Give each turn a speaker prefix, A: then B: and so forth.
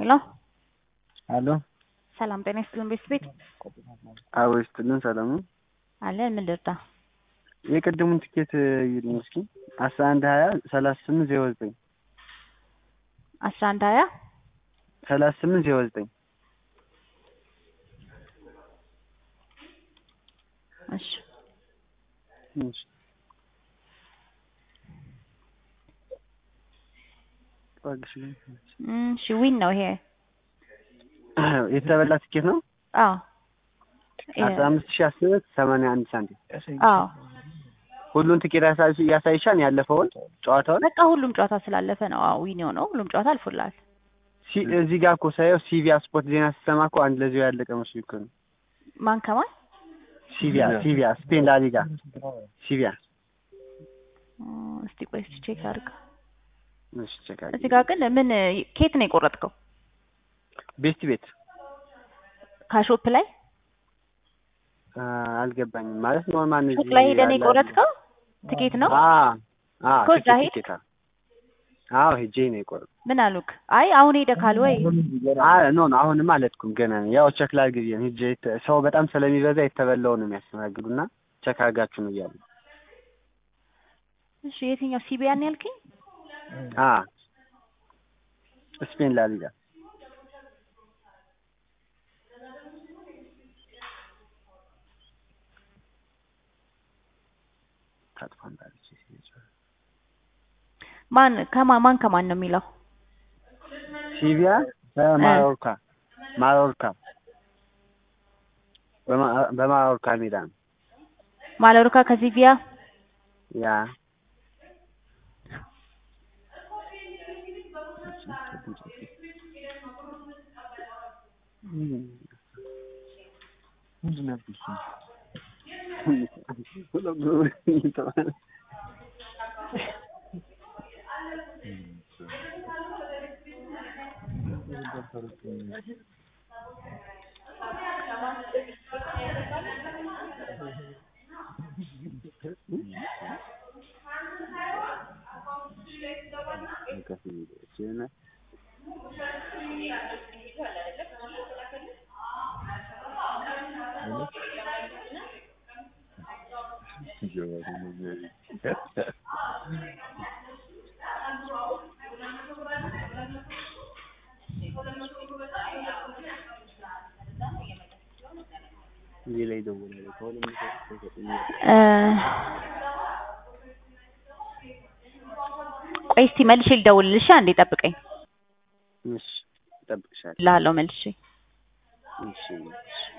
A: ሄሎ
B: አሎ
A: ሰላም ጤና ይስጥልን ቤት ቤት
B: አዎ ይስጥልን ሰላም ነው።
A: አለን ምን ልርዳ?
B: የቅድሙን ትኬት ይልኝ እስኪ አስራ አንድ ሀያ ሰላሳ ስምንት ዜሮ ዘጠኝ
A: አስራ አንድ ሀያ
B: ሰላሳ ስምንት ዜሮ ዘጠኝ
A: እሺ
B: እሺ
A: እሺ ዊን ነው ይሄ
B: የተበላ ትኬት ነው።
A: አዎ
B: አስራ አምስት ሺህ አስር ሰማንያ አንድ ሳንቲም
A: አዎ
B: ሁሉን ትኬት ያሳይ- ያሳይሻል ያለፈውን ጨዋታውን
A: በቃ ሁሉም ጨዋታ ስላለፈ ነው። አዎ ዊን የሆነው ሁሉም ጨዋታ አልፎላል።
B: ሲ- እዚህ ጋር እኮ ሳየው ሲቪያ ስፖርት ዜና ስትሰማ እኮ አንድ ለዚሁ ያለቀ መስሎኝ እኮ ነው።
A: ማን ከማን
B: ሲቪያ ሲቪያ ስፔን ላሊጋ ሲቪያ
A: እ፣ እስቲ ቆይ እስቲ ቼክ አድርግ።
B: እሺ ቼክ አድርጊ።
A: እዚህ ጋር ግን ምን ኬት ነው የቆረጥከው?
B: ቤስት ቤት
A: ካሾፕ ላይ
B: አ፣ አልገባኝም ማለት ኖርማል
A: ሱቅ ላይ ሄደህ ነው የቆረጥከው? ትኬት ነው
B: አ አ
A: እኮ እዛ
B: ትኬት
A: ሄድ።
B: ትኬት አ- አዎ ሄጄ ነው የቆረጥኩት።
A: ምን አሉክ? አይ አሁን ሄደህ ካል ወይ
B: አ ኖ ኖ አሁንም አልሄድኩም ገና ነው። ያው ቸክ ላድርግ ብዬ ነው ሄጄ የተ- ሰው በጣም ስለሚበዛ የተበላው ነው የሚያስተናግዱና ቸክ አድርጋችሁ ነው እያሉ
A: እሺ የትኛው ሲቢያን ያልከኝ?
B: አ ስፔን ላሊጋ ታጥፋን ባለች
A: ማን ከማን ማን ከማን ነው የሚለው?
B: ሲቪያ በማዮርካ ማዮርካ በማ- በማዮርካ ሜዳ ነው
A: ማሎርካ ከሲቪያ
B: ያ እዚህ ላይ ደውላለሁ ከሁሉም
A: እ፣ ቆይ እስቲ መልሼ ልደውልልሽ። አንዴ ጠብቀኝ
B: እሺ እጠብቅሻለሁ
A: እልሃለሁ መልሼ
B: እሺ